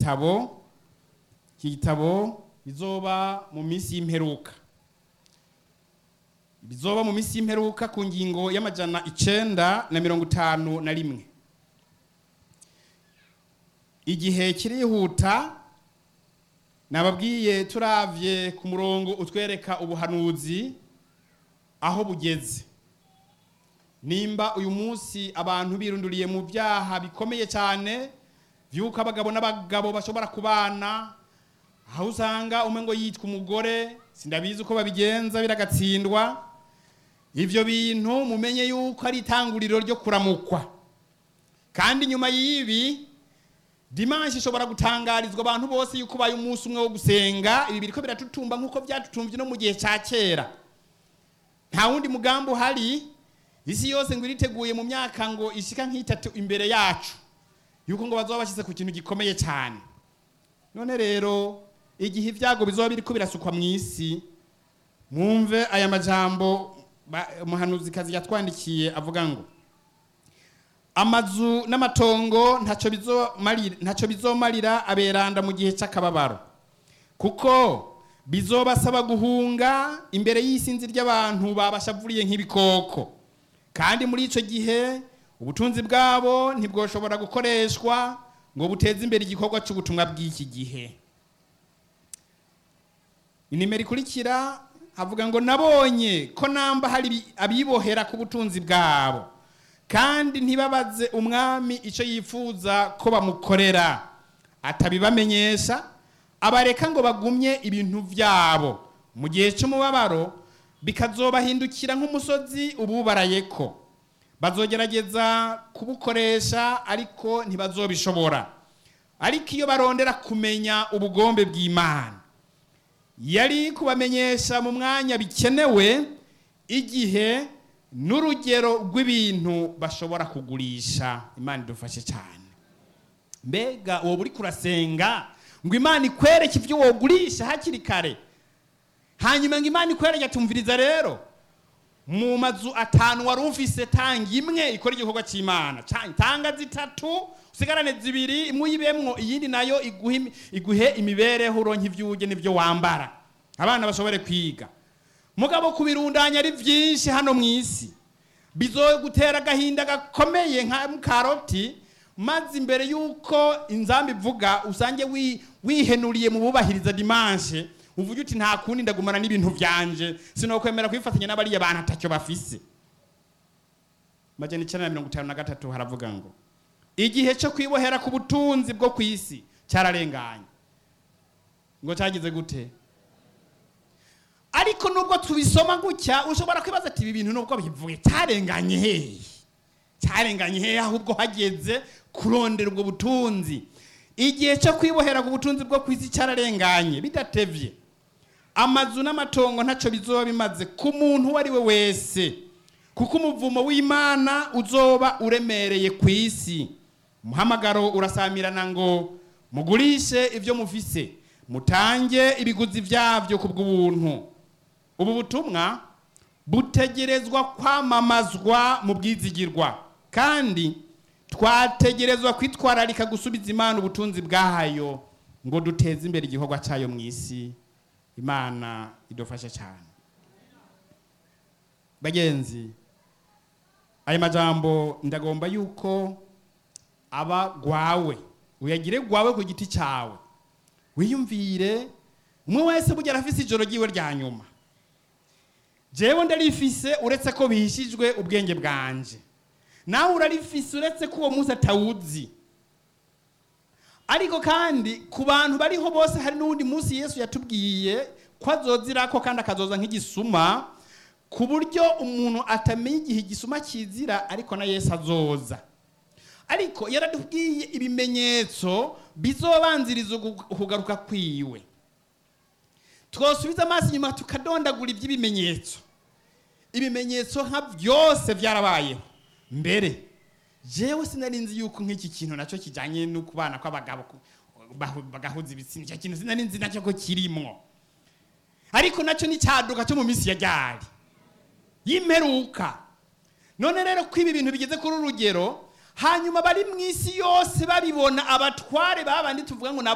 gitabo iki gitabo bizoba mu minsi y'imperuka bizoba mu minsi y'imperuka ku ngingo y'amajana icenda na mirongo itanu na rimwe igihe kirihuta nababwiye turavye ku murongo utwereka ubuhanuzi aho bugeze nimba uyu munsi abantu birunduriye mu byaha bikomeye cyane vy'uko abagabo n'abagabo bashobora kubana aho usanga umwe ngo yitwa umugore sindabizi uko babigenza biragatsindwa ivyo bintu mumenye yuko ari itanguriro ryo kuramukwa kandi nyuma y'ibi dimanshi ishobora gutangarizwa abantu bose yuko ubaye umunsi umwe wo gusenga ibi biriko biratutumba nk'uko byatutumvye no mu gihe ca kera nta wundi mugambi uhari isi yose ngo iriteguye mu myaka ngo ishika nk'itatu imbere yacu yuko ngo bazoba bashyize ku kintu gikomeye cyane none rero igihe ibyago bizoba biriko birasukwa mu isi mwumve aya majambo ba- umuhanuzikazi yatwandikiye avuga ngo amazu n'amatongo ntacyo bizomarira ntacyo bizomarira aberanda mu gihe cy'akababaro kuko bizobasaba guhunga imbere y'isinzi ry'abantu babashavuriye nk'ibikoko kandi muri icyo gihe ubutunzi bwabo ntibwoshobora gukoreshwa ngo buteze imbere igikorwa cy'ubutumwa bw'iki gihe inimero ikurikira havuga ngo nabonye ko namba hari abibohera ku butunzi bwabo kandi ntibabaze umwami icyo yifuza ko bamukorera atabibamenyesha abareka ngo bagumye ibintu byabo mu gihe cy'umubabaro bikazobahindukira nk'umusozi ububaraye ko bazogerageza kubukoresha ariko ntibazobishobora ariko iyo barondera kumenya ubugombe bw'imana yari kubamenyesha mu mwanya bikenewe igihe n'urugero rw'ibintu bashobora kugurisha imana idufashe cyane mbega wowe uri kurasenga ngo imana ikwereke ibyo wogurisha hakiri kare hanyuma ngo imana ikwereke atumviriza rero mu mazu atanu wari ufise tanga imwe ikora igikorwa cy'imana Ca- tanga zitatu usigarane zibiri imwe uyibemwo iyindi nayo iguhe imi- iguhe imibereho uronke ibyo urya n'ibyo wambara abana bashobore kwiga mugabo kubirundanya ari byinshi hano mu isi bizogutera agahinda gakomeye nka karoti maze imbere y'uko inzambi ivuga usange wi- wihenuriye mu bubahiriza dimanshe uvuge uti nta kundi ndagumana n'ibintu byanje sinokwemera kwifatanya n'abariya bantu atacyo bafise majana icyenda na mirongo itanu na gatatu haravuga ngo igihe cyo kwibohera ku butunzi bwo ku isi cyararenganye ngo cyagize gute ariko nubwo tubisoma gutya ushobora kwibaza ati ibi bintu nubwo bivuye cyarenganye hehe cyarenganye hehe ahubwo hageze kurondera ubwo butunzi igihe cyo kwibohera ku butunzi bwo ku isi cyararenganye bidatevye amazu n'amatongo ntacyo bizoba bimaze ku muntu uwo ari we wese kuko umuvumo w'imana uzoba uremereye ku isi umuhamagaro urasamirana ngo mugurishe ibyo mufise mutange ibiguzi byabyo ku bw'ubuntu ubu butumwa butegerezwa kwamamazwa mu bwizigirwa kandi twategerezwa kwitwararika gusubiza imana ubutunzi bwayo ngo duteze imbere igikorwa cyayo mu isi imana idufashe cyane bagenzi aya majambo ndagomba yuko aba gwawe uyagire gwawe ku giti cyawe wiyumvire umwe wese burya arafise ijoro ryiwe rya nyuma jewe ndarifise uretse ko bihishijwe ubwenge bwanje nawe urarifise uretse ko uwo munsi atawuzi ariko kandi ku bantu bariho bose hari n'uwundi munsi yesu yatubwiye ko azozirako kandi akazoza nk'igisuma ku buryo umuntu atamenya igihe igisuma kizira ariko na yesu azoza ariko yaratubwiye ibimenyetso bizobanziriza ugu- ukugaruka kwiwe twosubiza amaso inyuma tukadondagura iby'ibimenyetso ibimenyetso nka byose byarabayeho mbere jewe sinari nzi yuko nk'iki kintu nacyo kijyanye no kubana kw'abagabo ku- bahu- bagahuza ibitsina icyo kintu sinari nzi nacyo ko kirimwo ariko nacyo ni cyaduka cyo mu minsi ya ryari y'imperuka none rero ko ibi bintu bigeze kuri uru rugero hanyuma bari mu isi yose babibona abatware babandi tuvuga ngo nabo